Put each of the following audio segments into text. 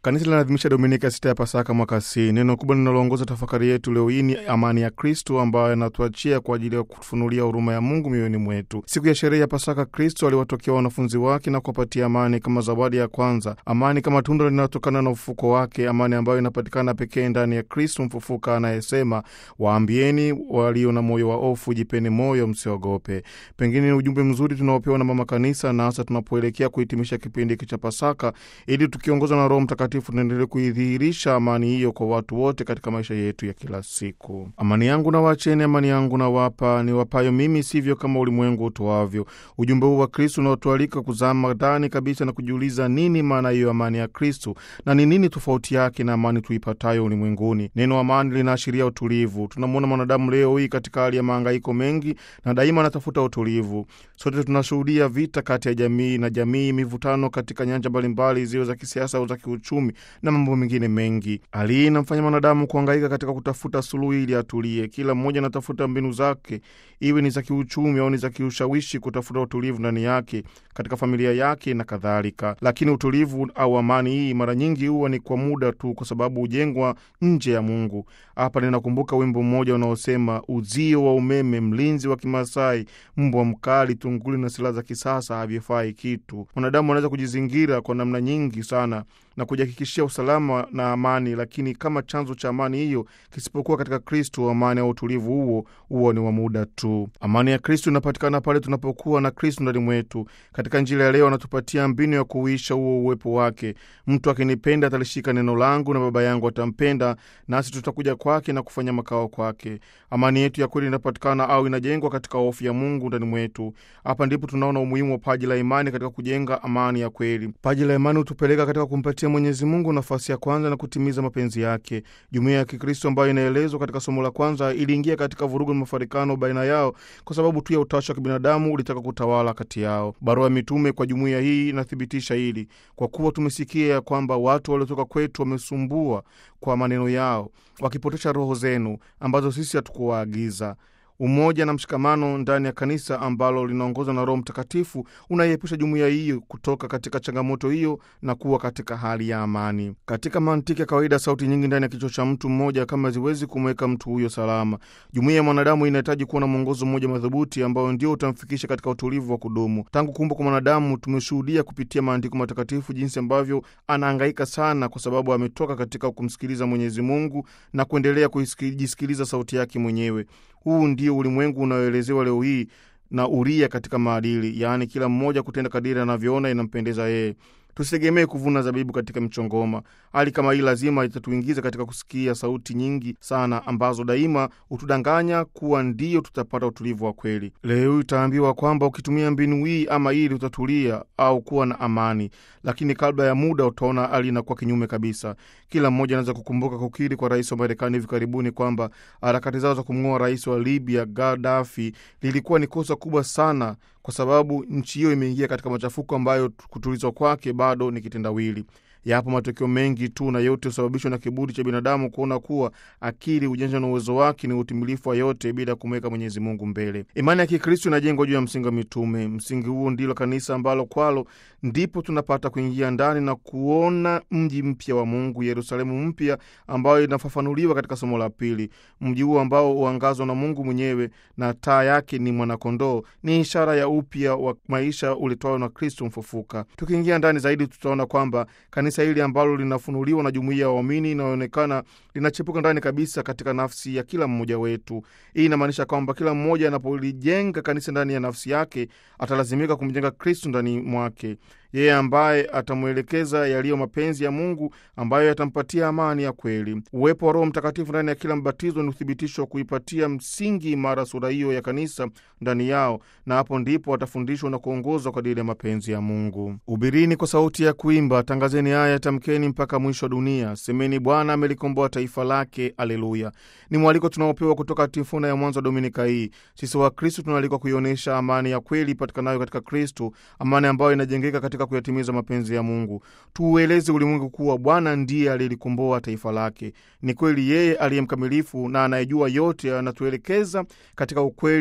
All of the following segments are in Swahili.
Kanisa linaadhimisha Dominika sita ya Pasaka mwaka C. Neno kubwa linaloongoza tafakari yetu leo hii ni amani ya Kristo ambayo anatuachia kwa ajili ya kufunulia huruma ya Mungu mioyoni mwetu. Siku ya sherehe ya Pasaka, Kristo aliwatokea wanafunzi wake na kuwapatia amani kama zawadi ya kwanza, amani kama tunda linalotokana na ufufuko wake, amani ambayo inapatikana pekee ndani ya Kristo mfufuka anayesema, waambieni walio na moyo wa hofu, jipeni moyo, msiogope. Pengine ni ujumbe mzuri tunaopewa na Mama Kanisa, na hasa tunapoelekea kuhitimisha kipindi hiki cha Pasaka, ili tukiongozwa na Roho Mtakatifu tunaendelea kuidhihirisha amani hiyo kwa watu wote katika maisha yetu ya kila siku. Amani yangu na wacheni, amani yangu na wapa, ni wapayo mimi, sivyo kama ulimwengu utoavyo. Ujumbe huu wa Kristu unaotualika kuzama ndani kabisa na kujiuliza nini maana hiyo amani ya Kristu na ni nini tofauti yake na amani tuipatayo ulimwenguni. Neno amani linaashiria utulivu. Tunamwona mwanadamu leo hii katika hali ya mahangaiko mengi na daima anatafuta utulivu. Sote tunashuhudia vita kati ya jamii na jamii, mivutano katika nyanja mbalimbali, ziwe za kisiasa au za kiuchumi na mambo mengine mengi. Hali hii inamfanya mwanadamu kuhangaika katika kutafuta suluhu ili atulie. Kila mmoja anatafuta mbinu zake, iwe ni za kiuchumi au ni za kiushawishi, kutafuta utulivu ndani yake, katika familia yake na kadhalika. Lakini utulivu au amani hii mara nyingi huwa ni kwa muda tu, kwa sababu hujengwa nje ya Mungu. Hapa ninakumbuka wimbo mmoja unaosema, uzio wa umeme, mlinzi wa Kimasai, mbwa mkali, tunguli na silaha za kisasa havifai kitu. Mwanadamu anaweza kujizingira kwa namna nyingi sana na kujihakikishia usalama na amani, lakini kama chanzo cha amani hiyo kisipokuwa katika Kristu, amani au utulivu huo huo ni wa muda tu. Amani ya Kristu inapatikana pale tunapokuwa na Kristu ndani mwetu. Katika Injili ya leo anatupatia mbinu ya kuuisha huo uwepo wake. Mtu akinipenda atalishika neno langu, na Baba yangu atampenda, nasi tutakuja kwake na kufanya makao kwake. Amani yetu ya kweli inapatikana au inajengwa katika hofu ya Mungu ndani mwetu. Hapa ndipo tunaona umuhimu wa paji la imani katika kujenga amani ya kweli. Paji la imani hutupeleka katika kumpatia Mwenyezi Mungu nafasi ya kwanza na kutimiza mapenzi yake. Jumuiya ya Kikristo ambayo inaelezwa katika somo la kwanza iliingia katika vurugu na mafarikano baina yao kwa sababu tu ya utashi wa kibinadamu ulitaka kutawala kati yao. Barua ya mitume kwa jumuiya hii inathibitisha hili, kwa kuwa tumesikia ya kwamba watu waliotoka kwetu wamesumbua kwa maneno yao, wakipotosha roho zenu ambazo sisi hatukuwaagiza. Umoja na mshikamano ndani ya kanisa ambalo linaongozwa na Roho Mtakatifu unaiepusha jumuiya hiyo kutoka katika changamoto hiyo na kuwa katika hali ya amani. Katika mantiki ya kawaida, sauti nyingi ndani ya kichwa cha mtu mmoja kama ziwezi kumweka mtu huyo salama. Jumuiya ya mwanadamu inahitaji kuwa na mwongozo mmoja madhubuti ambao ndio utamfikisha katika utulivu wa kudumu. Tangu kuumbwa kwa mwanadamu, tumeshuhudia kupitia maandiko matakatifu jinsi ambavyo anahangaika sana, kwa sababu ametoka katika kumsikiliza Mwenyezi Mungu na kuendelea kujisikiliza sauti yake mwenyewe. Huu ndio ulimwengu unaoelezewa leo hii na uria katika maadili, yaani kila mmoja kutenda kadiri anavyoona inampendeza yeye. Tusitegemee kuvuna zabibu katika mchongoma. Hali kama hii lazima itatuingiza katika kusikia sauti nyingi sana ambazo daima hutudanganya kuwa ndiyo tutapata utulivu wa kweli. Leo hii utaambiwa kwamba ukitumia mbinu hii ama hili utatulia au kuwa na amani, lakini kabla ya muda utaona hali inakuwa kinyume kabisa. Kila mmoja anaweza kukumbuka kukiri kwa rais wa Marekani hivi karibuni kwamba harakati zao za kumng'oa rais wa Libya Gaddafi lilikuwa ni kosa kubwa sana kwa sababu nchi hiyo imeingia katika machafuko ambayo kutulizwa kwake bado ni kitendawili. Yapo matokeo mengi tu na yote husababishwa na kiburi cha binadamu kuona kuwa akili, ujanja na uwezo wake ni utimilifu wa yote bila kumweka Mwenyezi Mungu mbele. Imani ya Kikristo inajengwa juu ya msingi wa mitume. Msingi huo ndilo kanisa ambalo kwalo ndipo tunapata kuingia ndani na kuona mji mpya wa Mungu, Yerusalemu mpya, ambayo inafafanuliwa katika somo la pili. Mji huo ambao huangazwa na Mungu mwenyewe na taa yake ni mwanakondoo, ni ishara ya upya wa maisha ulitwayo na Kristo mfufuka. Tukiingia ndani zaidi, tutaona kwamba kanisa hili ambalo linafunuliwa na jumuiya ya waamini inayoonekana linachepuka ndani kabisa katika nafsi ya kila mmoja wetu. Hii inamaanisha kwamba kila mmoja anapolijenga kanisa ndani ya nafsi yake atalazimika kumjenga Kristu ndani mwake, yeye ambaye atamwelekeza yaliyo mapenzi ya Mungu ambayo yatampatia amani ya kweli. Uwepo wa Roho Mtakatifu ndani ya kila mbatizo ni uthibitisho wa kuipatia msingi imara sura hiyo ya kanisa ndani yao, na hapo ndipo watafundishwa na kuongozwa kwa dili ya mapenzi ya Mungu. Hubirini kwa sauti ya kuimba, tangazeni haya, tamkeni mpaka mwisho wa dunia, semeni Bwana amelikomboa taifa lake. Aleluya! Ni mwaliko tunaopewa kutoka tifuna ya mwanzo wa dominika hii. Sisi wa Kristu tunaalikwa kuionyesha amani ya kweli ipatikanayo katika Kristu, amani ambayo inajengeka katika kuyatimiza mapenzi ya Mungu. Tuueleze ulimwengu kuwa Bwana ndiye aliyelikomboa taifa lake. Ni kweli yeye aliye mkamilifu na anayejua yote anatuelekeza katika ukweli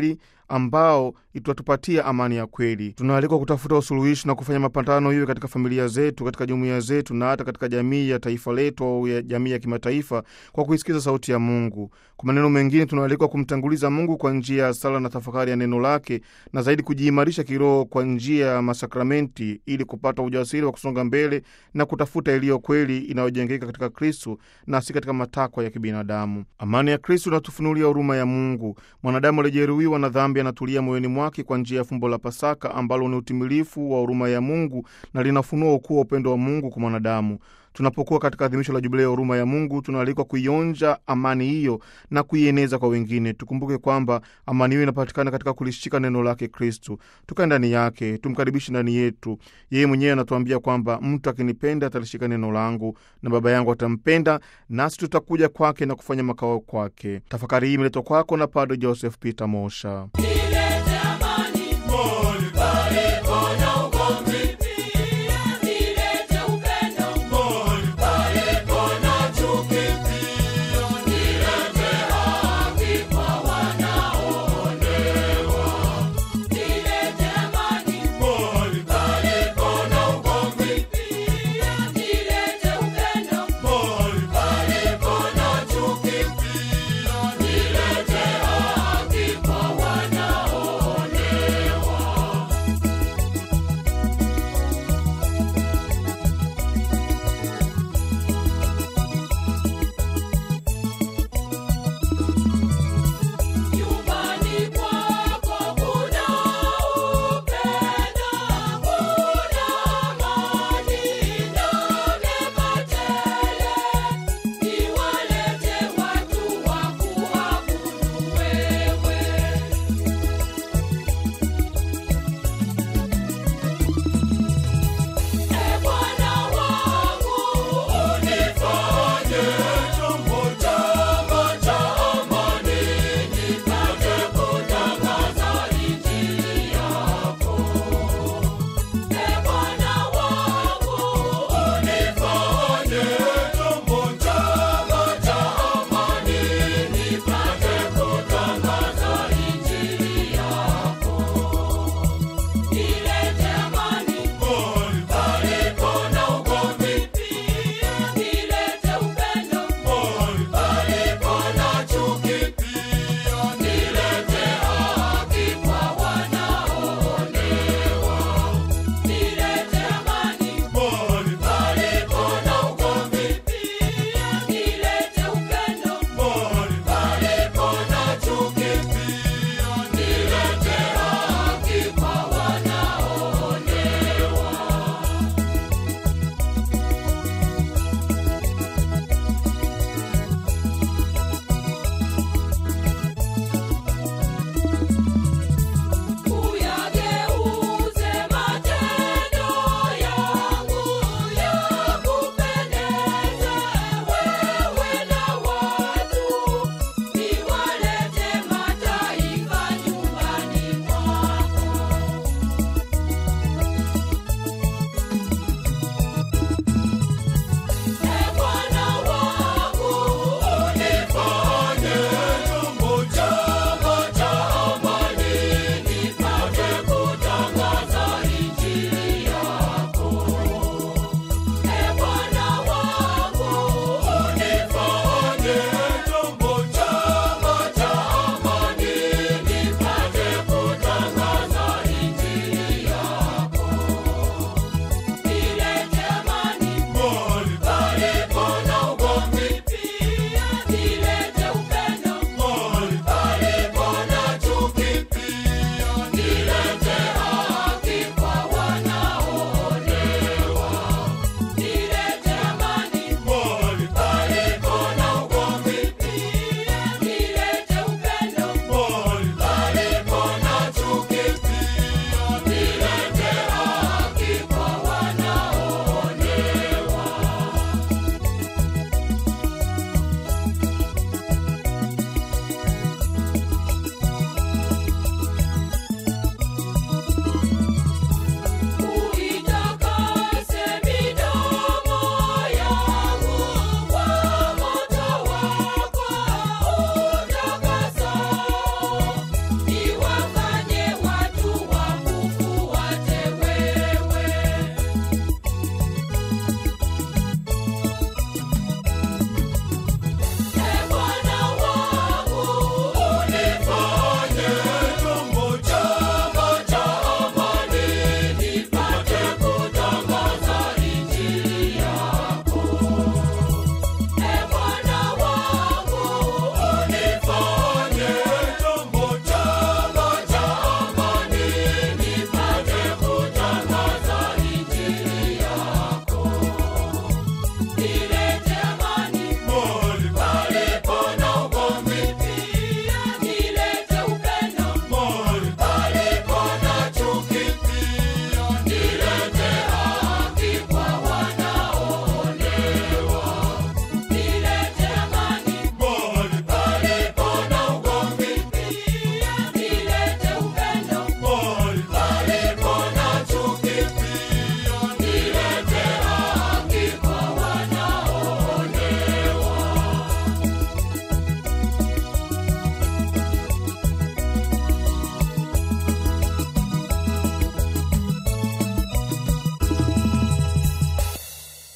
ambao itatupatia amani ya kweli. Tunaalikwa kutafuta usuluhishi na kufanya mapatano, iwe katika familia zetu, katika jumuiya zetu, na hata katika jamii ya taifa letu au ya jamii ya kimataifa, kwa kuisikiza sauti ya Mungu. Kwa maneno mengine, tunaalikwa kumtanguliza Mungu kwa njia ya sala na tafakari ya neno lake, na zaidi kujiimarisha kiroho kwa njia ya masakramenti, ili kupata ujasiri wa kusonga mbele na kutafuta iliyo kweli inayojengeka katika Kristu na si katika matakwa ya kibinadamu. Amani ya Kristu inatufunulia huruma ya Mungu. Mwanadamu aliyejeruhiwa na dhambi anatulia moyoni mwake kwa njia ya fumbo la Pasaka ambalo ni utimilifu wa huruma ya Mungu na linafunua ukuu wa upendo wa Mungu kwa mwanadamu. Tunapokuwa katika adhimisho la jubilei ya huruma ya Mungu, tunaalikwa kuionja amani hiyo na kuieneza kwa wengine. Tukumbuke kwamba amani hiyo inapatikana katika kulishika neno lake Kristu. Tukae ndani yake, tumkaribishe ndani yetu. Yeye mwenyewe anatuambia kwamba mtu akinipenda atalishika neno langu na Baba yangu atampenda, nasi tutakuja kwake na kufanya makao kwake. Tafakari hii imeletwa kwako na Padre Joseph Peter Mosha.